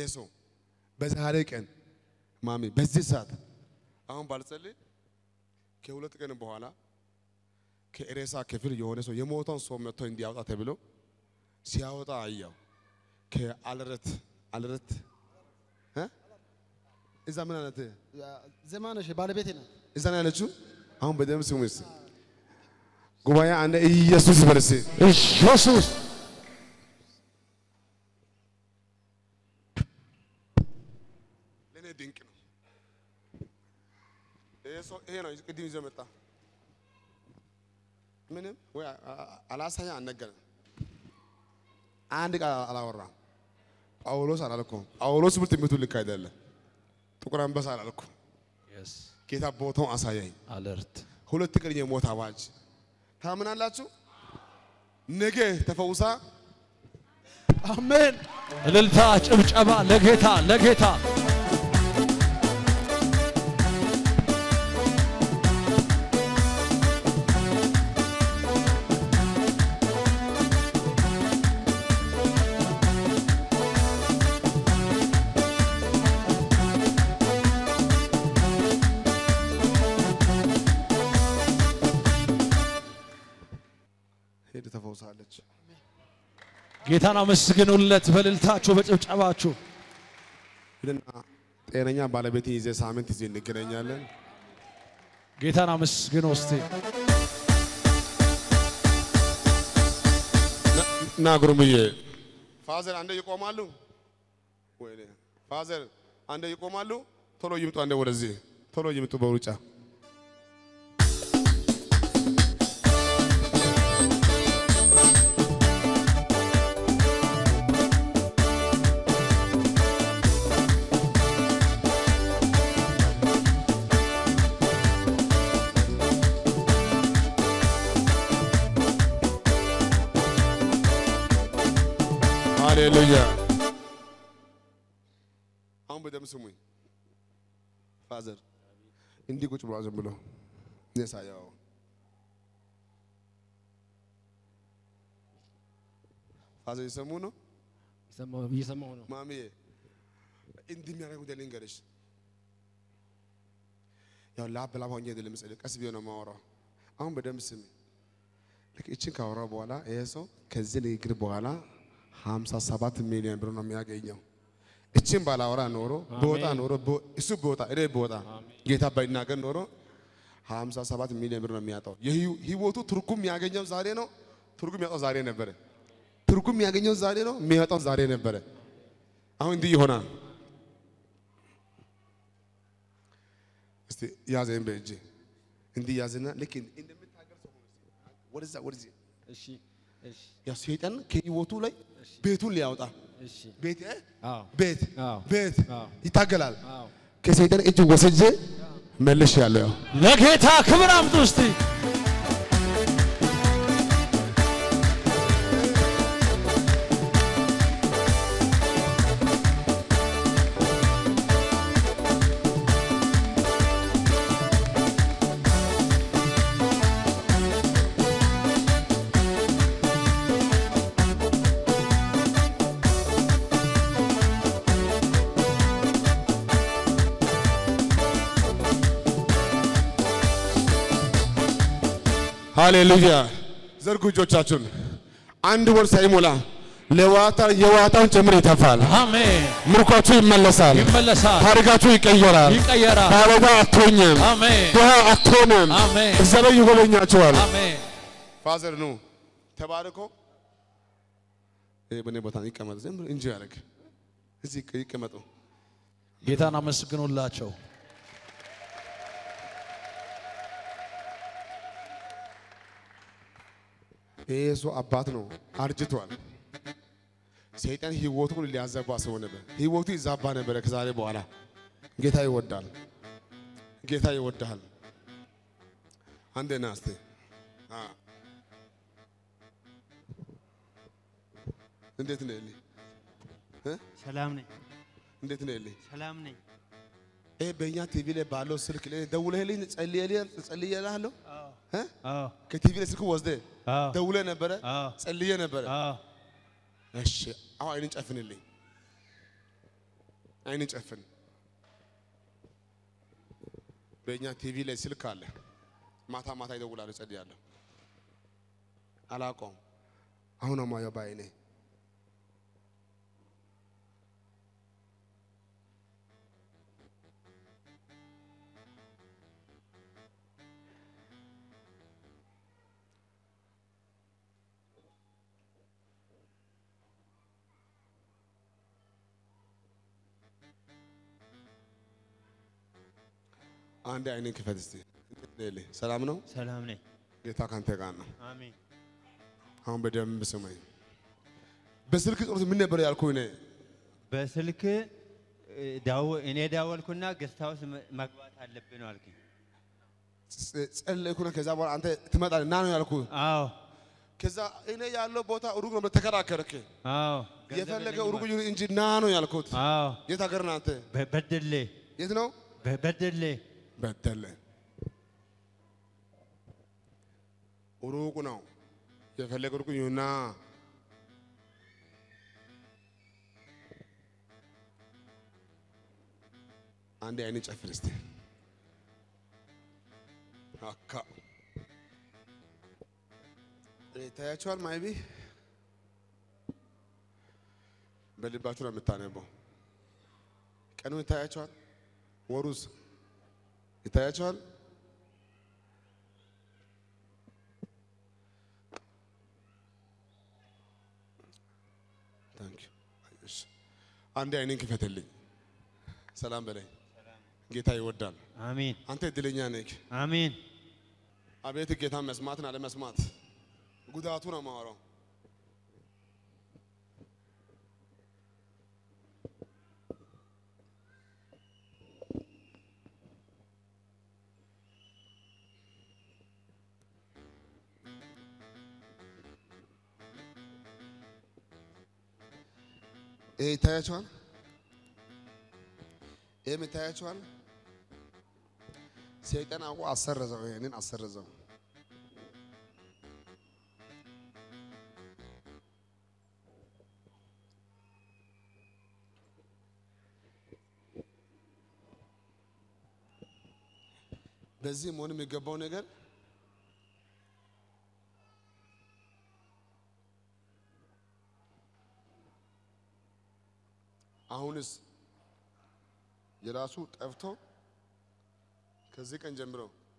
ሰው በዛሬ ቀን ማሚ በዚህ ሰዓት አሁን ባልጸልይ ከሁለት ቀን በኋላ ከሬሳ ክፍል የሆነ ሰው የሞተውን ሰው መጥቶ እንዲያወጣ ተብሎ ሲያወጣ አያው። ከአልረት አልረት እ እዛ ምን አይነት ዘማነሽ ባለቤቴ ናት። እዛ ነው ያለችው። አሁን በደንብ ስሙ እስኪ ጉባኤ አንደ ኢየሱስ በርሲ ኢየሱስ ለእኔ ድንቅ ነው። ይሄ ሰው ይሄ ነው ቅድም ይዞ መጣ። ምንም ወይ አላሳያ አልነገረም። አንድ ቃል አላወራም። ጳውሎስ አላልኩም። ጳውሎስ ብር ትምህርቱ ልክ አይደለም። ጥቁር አንበሳ አላልኩም። ጌታ ቦታውን አሳያኝ። አለርት ሁለት ቀን የሞት አዋጅ ታምናላችሁ? ነገ ተፈውሳ አሜን። እልልታ፣ ጭብጨባ ለጌታ ለጌታ ሄድ ተፈውሳለች። ጌታን አመስግኑለት በእልልታችሁ በጭብጨባችሁ። ሂድና ጤነኛ ባለቤት ይዘ ሳምንት ይዘ እንገናኛለን። ጌታን አመስግኑ እስቲ። ና ጉርምዬ ፋዘር አንዴ ይቆማሉ። ወይኔ ፋዘር አንዴ ይቆማሉ። ቶሎ ይምጡ፣ አንዴ ወደዚህ ቶሎ ይምጡ በሩጫ ሃሌሉያ። አሁን በደምብ ስሙኝ። ፋዘር እንዲህ ቁጭ ብሏል ዝም ብሎ እኔ ሳየው ፋዘር የሰሙ ነው። እየሰማሁ ነው። ማሚዬ እንዲህ የሚያደርግ ጉዳይ ልንገርሽ። ያው ላብ ላብ ሆኜ አይደለም የምጸልየው፣ ቀስ ብዬ ነው የማወራው። አሁን በደምብ ስሚ። ልክ እችን ካወራ በኋላ ይሄ ሰው ከዚህ ንግግር በኋላ 57 ሚሊዮን ብር ነው የሚያገኘው። እችን ባላወራ ኖሮ በወጣ ኖሮ በ- እሱ በወጣ እኔ በወጣ ጌታ ባይናገር ኖሮ 57 ሚሊዮን ብር ነው የሚያጣው። የህይወ- ህይወቱ ትርጉም የሚያገኘው ዛሬ ነው። ትርጉም የሚያጣው ዛሬ ነበረ። ትርጉም የሚያገኘው ዛሬ ነው። የሚያጣው ዛሬ ነበረ። አሁን እንዲህ ይሆናል። እስቲ ያዘኝ በእጅ እንዲህ ያዝና ልክ እንደምታገር ሰው ሆኖ እስቲ ወደዛ ወደዚህ እሺ፣ እሺ፣ ያ ሰይጣን ከህይወቱ ላይ ቤቱን ሊያወጣ እሺ። ቤት እ? አዎ፣ ቤት አዎ፣ ቤት አዎ። ይታገላል። አዎ። ከሰይጣን እጅ ወስጄ መልሽ ያለው ለጌታ ክብር አምጡ እስቲ። ሃሌሉያ። ዘርጉ እጆቻችሁን። አንድ ወር ሳይሞላ ለዋታ የዋታውን ጭምር ይተፋል። አሜን። ምርኳችሁ ይመለሳል። ይመለሳል፣ ታሪካችሁ ይቀየራል። ይቀየራል። ባለዕዳ አትሆኝም። አሜን፣ ድሃ አትሆንም። አሜን፣ እግዚአብሔር ይጎበኛችኋል። አሜን። ፋዘር ኑ ተባርኮ ይሄ በእኔ ቦታ ይቀመጥ። ዝም ብሎ እንጂ ያደርግ እዚህ ይቀ- ይቀመጡ። ጌታን አመስግኑላቸው። ይሄ ሰው አባት ነው፣ አርጅቷል። ሰይጣን ህይወቱን ሊያዘባ ሰው ነበር። ህይወቱ ይዛባ ነበረ። ከዛሬ በኋላ ጌታ ይወዳል። ጌታ ይወዳል። አንዴ ና እስቲ አ እንዴት ነህ ኤሊ? እ? ሰላም ነኝ፣ እንዴት ነህ ኤሊ? ሰላም ነኝ። ይሄ በእኛ ቲቪ ላይ ባለው ስልክ ላይ ደውለህልኝ ጸልየልህ ጸልየልሃለሁ እ? አዎ፣ ከቲቪ ላይ ስልክ ወስደህ አዎ፣ ደውለህ ነበረ አዎ፣ ጸልየ ነበረ። አዎ። እሺ አሁን አይንን ጨፍንልኝ። አይን ጨፍን። በእኛ ቲቪ ላይ ስልክ አለ። ማታ ማታ ይደውላል። እጸልያለሁ። አላውቀውም። አሁን አማየው በአይኔ አንድ አይኔን ክፈት እስቲ። ሌሌ ሰላም ነው? ሰላም ነኝ። ጌታ ካንተ ጋር ነው። አሜን። አሁን በደንብ ስማኝ። በስልክ ጸሎት ምን ነበር ያልኩህ? እኔ በስልክ እ፣ ዳው- እኔ ዳወልኩና ገስት ሃውስ መ- መግባት አለብን ነው አልከኝ። ጸ- ጸለይኩና ከዛ በኋላ አንተ ትመጣለህ ና ነው ያልኩህ። አዎ ከዛ እኔ ያለው ቦታ ሩቅ ነው ብለህ ተከራከርክ። አዎ ገንዘብ የፈለገ የለኝም ሩቅ አልክ። ይሁን እንጂ ና ነው ያልኩት። አዎ የት ሀገር ነህ አንተ? በ- በደሌ የት ነው? በ- በደሌ በደለ ሩቅ ነው። የፈለገ ሩቅ ይሁንና አንድ አይን ጨፍን እስቲ አካ ይታያቸዋል። ማይቢ በልባችሁ ነው የምታነበው። ቀኑ ይታያቸዋል። ወሩስ ይታያቸዋል። ታንክ ዩ። እሺ አንዴ አይኔን ክፈትልኝ። ሰላም በላይ ጌታ ይወዳል። አሜን አንተ እድለኛ ነህ። አሜን። አቤት ጌታ መስማትን አለመስማት ጉዳቱ ነው የማወራው። ይሄ ይታያቸዋል። ይህም ይታያቸዋል። ሰይጣን አውቆ አሰረዘው፣ ይሄንን አሰረዘው። በዚህ መሆን የሚገባው ነገር አሁንስ የራሱ ጠፍቶ ከዚህ ቀን ጀምሮ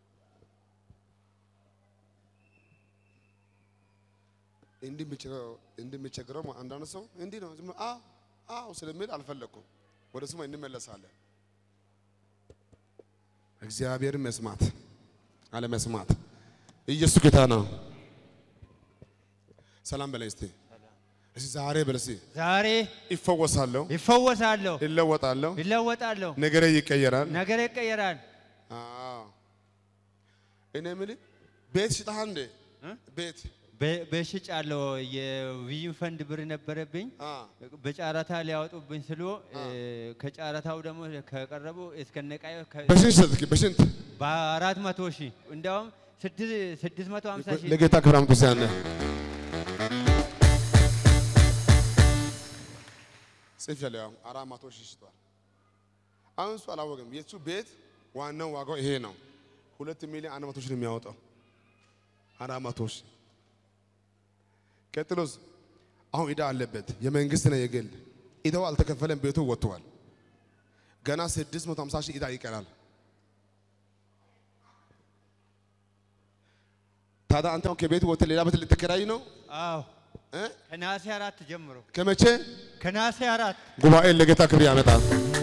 እንደሚቸግረው አንዳንድ ሰው እንዲህ ነው ዝም ብሎ አዎ አዎ ስለሚል አልፈለግኩም። ወደ ስሙ እንመለሳለን። እግዚአብሔርን መስማት አለመስማት። ኢየሱስ ጌታ ነው። ሰላም በላይ እስቲ እስቲ ዛሬ በል እስቲ ዛሬ ይፈወሳለሁ፣ ይፈወሳለሁ፣ ይለወጣለሁ፣ ይለወጣለሁ፣ ነገሬ ይቀየራል። ነገር ይቀየራል። አዎ እኔ የምልህ ቤት ሽጠሃል እንዴ? እ? ቤት በ- በሽጫለሁ። የቪዥን ፈንድ ብር ነበረብኝ አ በጨረታ ሊያወጡብኝ ስሎ ከጨረታው ደግሞ ከቀረቡ እስከነቃዩ በስንት ሸጥክ? በስንት በአራት መቶ ሺህ እንዲያውም ስድስት ስድስት መቶ ሀምሳ ሺህ ለጌታ ክብር አምጡ። ሲያነ ጽፍ ያለው ያው አራት መቶ ሺህ ሽጧል። አሁን እሱ አላወቅም። የእሱ ቤት ዋናው ዋጋው ይሄ ነው። ሁለት ሚሊዮን አንድ መቶ ሺህ ነው የሚያወጣው። አራት መቶ ሺህ ቀጥሎስ አሁን ዕዳ አለበት። የመንግስት ነው የግል ዕዳው አልተከፈለም። ቤቱ ወጥቷል። ገና 650 ሺህ ዕዳ ይቀራል። ታዲያ አንተ አሁን ከቤት ወጥተህ ሌላ ቤት ልትከራይ ነው አዎ እ? ከነሐሴ አራት ጀምሮ ከመቼ ከነሐሴ አራት ጉባኤ ለጌታ ክብር ያመጣል።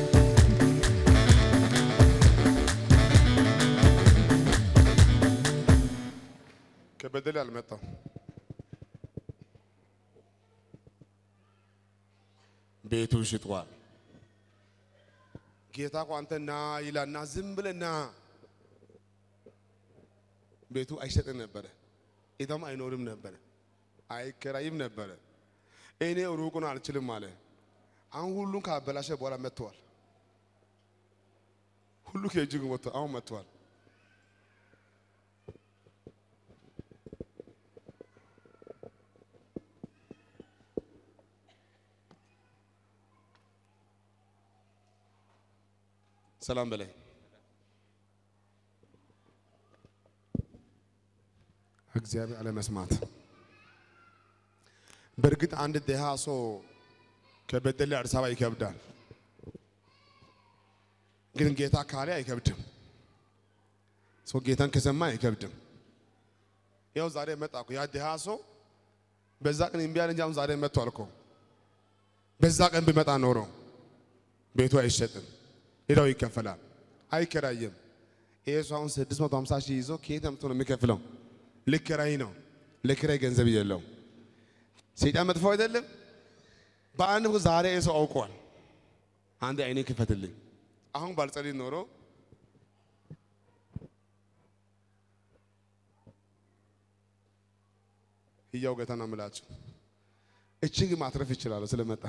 ከበደል አልመጣም። ቤቱ ሽጧል። ጌታ እኮ አንተ ና ይላል ና ዝም ብለህ ና። ቤቱ አይሸጥም ነበረ፣ ኢዳም አይኖርም ነበረ፣ አይከራይም ነበረ። እኔ ሩቁን አልችልም አለ። አሁን ሁሉን ካበላሸ በኋላ መጥተዋል። ሁሉ ከእጅግ ወጥቶ አሁን መጥተዋል። ሰላም በላይ እግዚአብሔር አለመስማት። በእርግጥ አንድ ድሃ ሰው ከበደሌ አዲስ አበባ ይከብዳል፣ ግን ጌታ ካለ አይከብድም። ሰው ጌታን ከሰማ አይከብድም። ያው ዛሬ መጣ እኮ ያ ድሃ ሰው በዛ ቀን እምቢ አለ እንጂ አሁን ዛሬ መጥቷል እኮ። በዛ ቀን ቢመጣ ኖሮ ቤቱ አይሸጥም፣ ሌላው ይከፈላል፣ አይከራይም። ይሄ ሰው አሁን 650 ሺህ ይዞ ከየት አምጥቶ ነው የሚከፍለው? ልክራይ ነው። ለክራይ ገንዘብ የለው። ሰይጣን መጥፎ አይደለም። በአንድ ወቅት ዛሬ ይሄ ሰው አውቋል። አንድ አይኔ ክፈትልኝ። አሁን ባልጸልይ ኖሮ ህያው ጌታ ነው የምላችሁ። እችን ግን ማትረፍ ይችላሉ ስለመጣ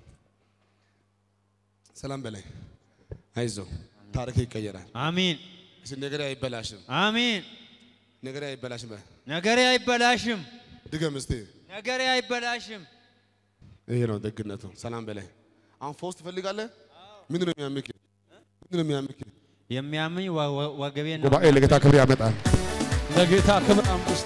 ሰላም በላይ አይዞ ታሪክ ይቀየራል። አሚን እስኪ ነገሬ አይበላሽም፣ አሚን። ነገሬ አይበላሽም። በል ነገሬ አይበላሽም፣ ድገም እስቲ። ነገሬ አይበላሽም። ይሄ ነው ደግነቱ። ሰላም በላይ አሁን ፈውስ ትፈልጋለህ? ምንድን ነው የሚያምክ? ምንድን ነው የሚያምክ? የሚያምኝ ወ- ወ- ወገቤን ነው። ጉባኤ ለጌታ ክብር ያመጣል። ለጌታ ክብር አምጡ እስቲ።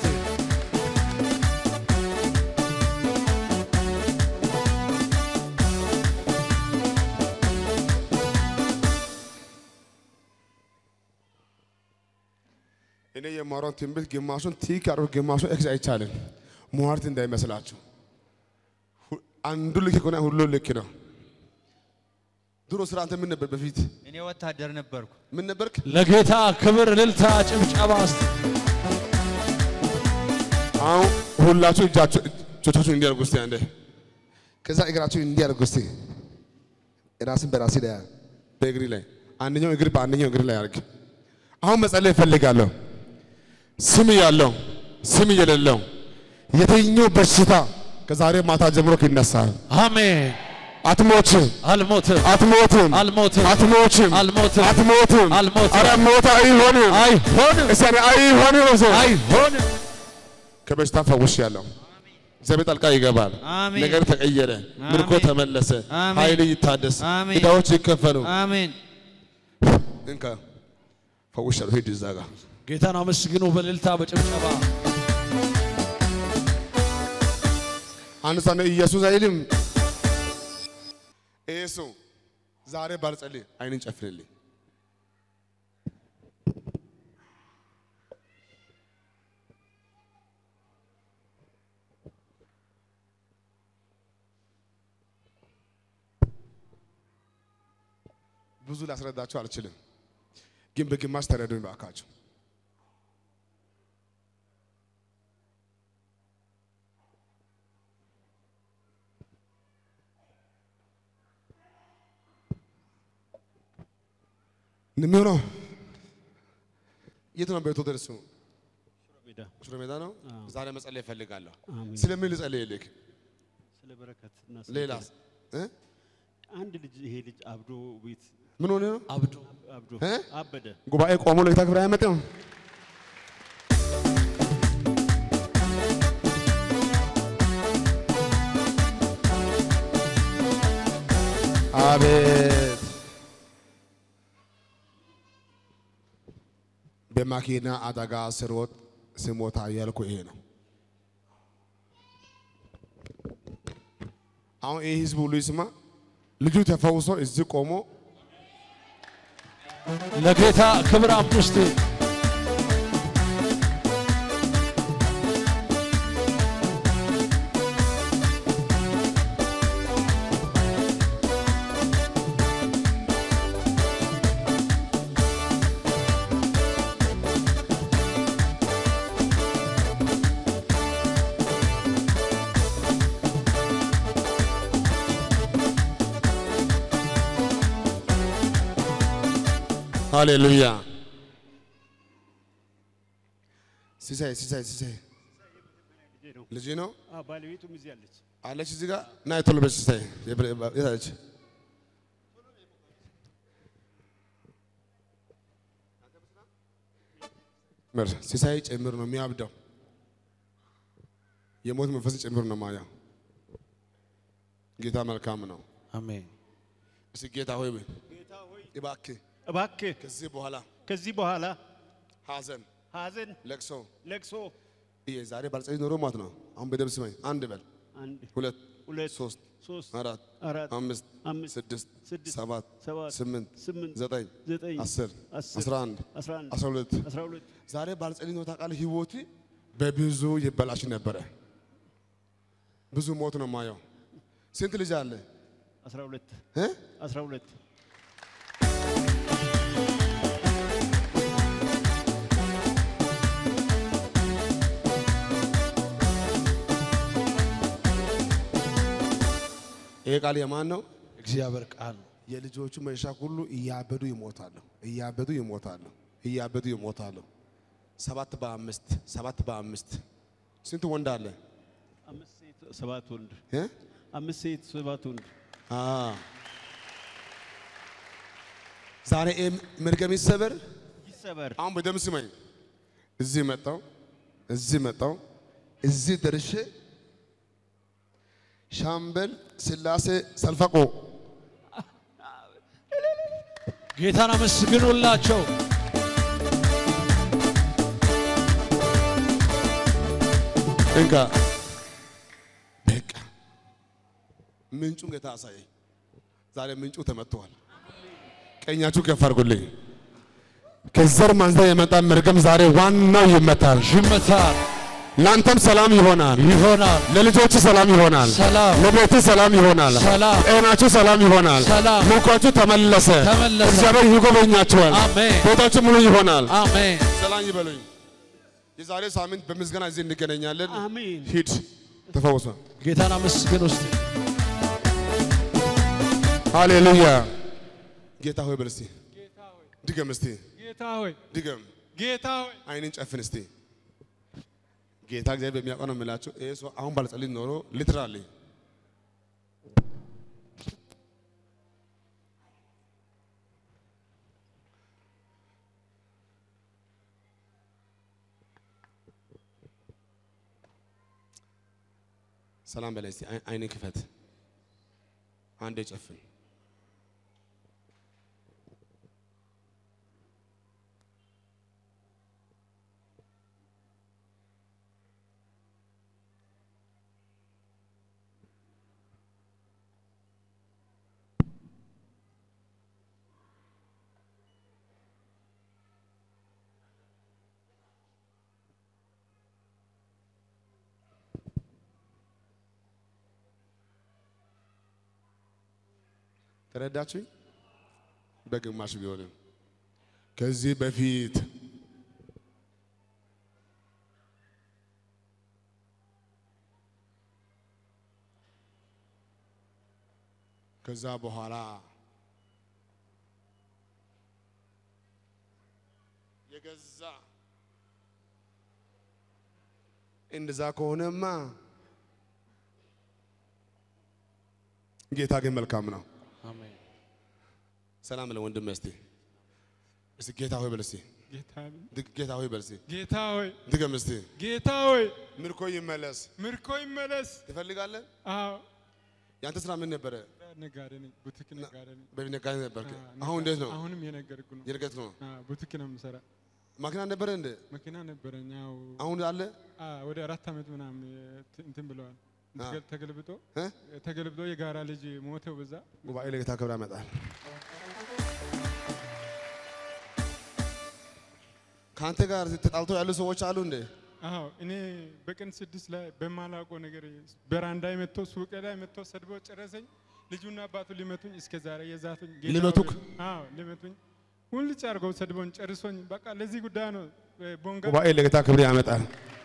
እኔ የማወራውን ትንቢት ግማሹን ቲክ አድርጎ ግማሹን ኤክስ አይቻልም። ሟርት እንዳይመስላችሁ። ሁ- አንዱ ልክ ከሆነ ሁሉ ልክ ነው። ድሮ ስራ አንተ ምን ነበር? በፊት እኔ ወታደር ነበርኩ። ምን ነበርክ? ለጌታ ክብር እልልታ፣ ጭብጨባ እስቲ። አሁን ሁላችሁ እጃችሁ እጆቻችሁን እንዲያርጉ እስቲ አንዴ። ከዛ እግራችሁ እንዲያርጉ እስቲ። ራስን በራሴ ላይ በእግሪ ላይ አንደኛው እግር በአንደኛው እግር ላይ አርግ። አሁን መጸለይ እፈልጋለሁ። ስም ያለው ስም የሌለው የትኛው በሽታ ከዛሬ ማታ ጀምሮ ይነሳል። አሜን። አትሞችም፣ አልሞትም፣ አትሞትም፣ አልሞትም፣ አትሞችም፣ አልሞትም፣ አትሞትም፣ አልሞትም። ኧረ ሞት አይሆንም፣ አይሆንም፣ እስቲ አይሆንም። ሰው አይሆንም። ከበሽታ ፈውሽ ያለው እግዚአብሔር ጣልቃ ይገባል። አሜን። ነገር ተቀየረ፣ ምርኮ አሜን። ተመለሰ፣ አሜን። ኃይል ይታደስ፣ አሜን። ዕዳዎች ይከፈሉ። አሜን። እንካ ፈውሽ ያለው ሂድ እዛ ጋር ጌታን አመስግኑ በእልልታ በጭብጨባ። አንድ ሰው ነው ኢየሱስ አይልም። ይሄ ሰው ዛሬ ባልጸልይ አይንን ጨፍንልኝ። ብዙ ላስረዳችሁ አልችልም፣ ግን በግማሽ ተረዱኝ ባካችሁ። የሚሆነው የት ነው? ቤቱ ደርሱ ሽሮ ሜዳ ነው። ዛሬ መጸለይ እፈልጋለሁ። ስለምን ልጸልይ ልክ ስለ በረከት እና ስለ ሌላስ እ? አንድ ልጅ ይሄ ልጅ አብዶ ቤት ምን ሆነ ነው? አብዶ አብዶ እ? አበደ። ጉባኤ ቆሞ ለጌታ ክብር አያመጣም። አቤት በማኪና አደጋ ስሮጥ ስሞታ ያልኩ ይሄ ነው። አሁን ይህ ህዝብ ሁሉ ይስማ። ልጁ ተፈውሶ እዚህ ቆሞ ለጌታ ክብር አምጡ እስቲ። ሃሌሉያ ሲሳይ ሲሳይ ሲሳይ ልጄ ነው። ልጅ ነው አዎ፣ ባለቤቱም እዚህ አለች። አለች እዚህ ጋር ና ቶሎ በል ሲሳይ የብረ- የት አለች ምር ሲሳይ ጭምር ነው የሚያብደው የሞት መንፈስ ጭምር ነው ማያው ጌታ መልካም ነው አሜን። እስኪ ጌታ ሆይ በል እባክህ እባክህ ከዚህ በኋላ ከዚህ በኋላ ሐዘን፣ ሐዘን፣ ለቅሶ ለቅሶ ይሄ ዛሬ ባልጸልይ ኖሮ ማለት ነው። አሁን በደምብ ስማኝ። አንድ በል፣ አንድ ሁለት፣ ሁለት ሶስት፣ ሶስት አራት፣ አራት አምስት፣ አምስት ስድስት፣ ስድስት ሰባት፣ ሰባት ስምንት፣ ስምንት ዘጠኝ፣ ዘጠኝ አስር፣ አስር አስራ አንድ፣ አስራ አንድ አስራ ሁለት አስራ ሁለት ዛሬ ባልጸልይ ኖሮ ታውቃለህ፣ ህይወት በብዙ ይበላሽ ነበረ። ብዙ ሞት ነው የማየው። ስንት ልጅ አለ አስራ ሁለት እ? አስራ ሁለት ይሄ ቃል የማን ነው? እግዚአብሔር ቃል ነው። የልጆቹ መሻ ሁሉ እያበዱ ይሞታሉ፣ እያበዱ ይሞታሉ፣ እያበዱ ይሞታሉ። ሰባት በአምስት ሰባት በአምስት ስንት ወንድ አለ? አምስት ሴት ሰባት ወንድ እ? አምስት ሴት ሰባት ወንድ አ ዛሬ ይሄ መርገም ይሰበር። ይሰበር አሁን በደም ስመኝ እዚህ መጣው እዚህ መጣው እዚህ ደርሼ ሻምበል ስላሴ ሰልፈቆ ጌታን አመስግኑላቸው። እንካ በቃ ምንጩን ጌታ አሳየኝ። ዛሬ ምንጩ ተመትቷል። ቀኛችሁ ከፍ አድርጉልኝ። ከዘር ማንዘር የመጣ መርገም ዛሬ ዋናው ይመታል። ይመታል ለአንተም ሰላም ይሆናል። ይሆናል። ለልጆች ሰላም ይሆናል። ሰላም ለቤት ሰላም ይሆናል። ሰላም ጤናችሁ ሰላም ይሆናል። ሰላም ምርኳችሁ ተመለሰ። ተመለሰ። እግዚአብሔር ይጎበኛችኋል። አሜን ቤታችሁ ሙሉ ይሆናል። አሜን። ሰላም ይበሉኝ። የዛሬ ሳምንት በምስጋና እዚህ እንገናኛለን። አሜን ሂድ ተፈወሰ። ጌታን አመስግን ውስጥ ሃሌሉያ። ጌታ ሆይ በል እስቲ ድገም፣ እስቲ ጌታ ሆይ ድገም። ጌታ ሆይ አይንን ጨፍን እስቲ። ጌታ እግዚአብሔር በሚያውቀው ነው የምላቸው። ይሄ ሰው አሁን ባልጸልይ ኖሮ ሊትራሊ ሰላም በላይ እስቲ አይ- አይንን ክፈት። አንዴ ጨፍን። ተረዳችሁኝ? በግማሽ ቢሆንም ከዚህ በፊት ከዛ በኋላ የገዛ እንደዛ ከሆነማ ጌታ ግን መልካም ነው። አሜን። ሰላም ለወንድም እስቲ እስቲ ጌታ ሆይ በል እስቲ ጌታ ድ- ጌታ ሆይ በል እስቲ ጌታ ሆይ ድገም እስቲ ጌታ ሆይ ምርኮ ይመለስ ምርኮ ይመለስ። ትፈልጋለህ? አዎ ያንተ ስራ ምን ነበረ? ነጋዴ ነኝ፣ ቡቲክ ነጋዴ ነኝ። በነጋዴ ነበርክ። አዎ፣ አሁን እንዴት ነው? አሁንም የነገርኩ ነው። የርቀት ነው። አዎ፣ ቡቲክ ነው የምሰራ። ማኪና ነበረ እንደ መኪና ነበረኝ። ያው አሁን አለ አዎ፣ ወደ አራት ዓመት ምናምን ት- እንትን ብለዋል። አዎ። ተገልብጦ እ? ተገልብጦ የጋራ ልጅ ሞተው በዛ ጉባኤ ለጌታ ክብር ያመጣል። ከአንተ ጋር ተጣልቶ ያሉ ሰዎች አሉ እንዴ? አዎ እኔ በቀን ስድስት ላይ በማላውቀው ነገር በራንዳ መጥቶ ሱቄ ላይ መጥቶ ሰድቦ ጨረሰኝ። ልጁና አባቱ ሊመቱኝ እስከ ዛሬ የዛቱኝ ጌታ ሊመቱክ? ሆይ፣ አዎ ሊመቱኝ ሁልጭ አድርገው ሰድቦኝ ጨርሶኝ በቃ ለዚህ ጉዳይ ነው እ፣ ቦንጋ ጉባኤ ለጌታ ክብር ያመጣል።